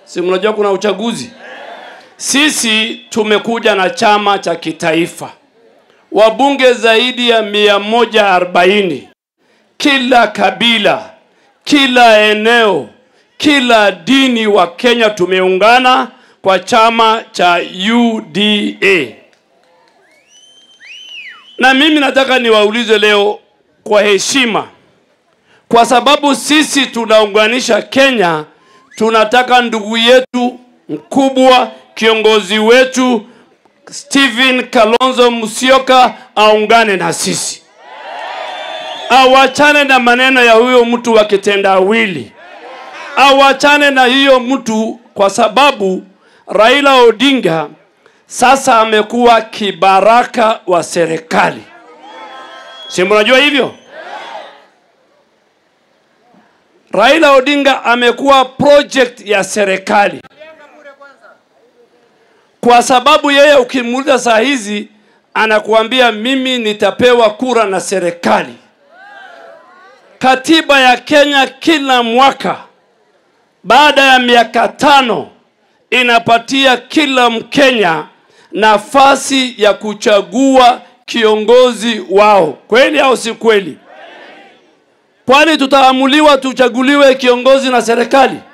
si mnajua kuna uchaguzi sisi tumekuja na chama cha kitaifa wabunge zaidi ya mia moja arobaini kila kabila kila eneo kila dini wa kenya tumeungana kwa chama cha uda na mimi nataka niwaulize leo kwa heshima kwa sababu sisi tunaunganisha kenya tunataka ndugu yetu mkubwa kiongozi wetu stephen kalonzo musyoka aungane na sisi awachane na maneno ya huyo mtu wa kitendawili awachane na hiyo mtu kwa sababu raila odinga sasa amekuwa kibaraka wa serikali si mnajua hivyo raila odinga amekuwa project ya serikali kwa sababu yeye ukimuuliza saa hizi anakuambia mimi nitapewa kura na serikali katiba ya kenya kila mwaka baada ya miaka tano inapatia kila mkenya nafasi ya kuchagua kiongozi wao kweli au si kweli kwani tutaamuliwa tuchaguliwe kiongozi na serikali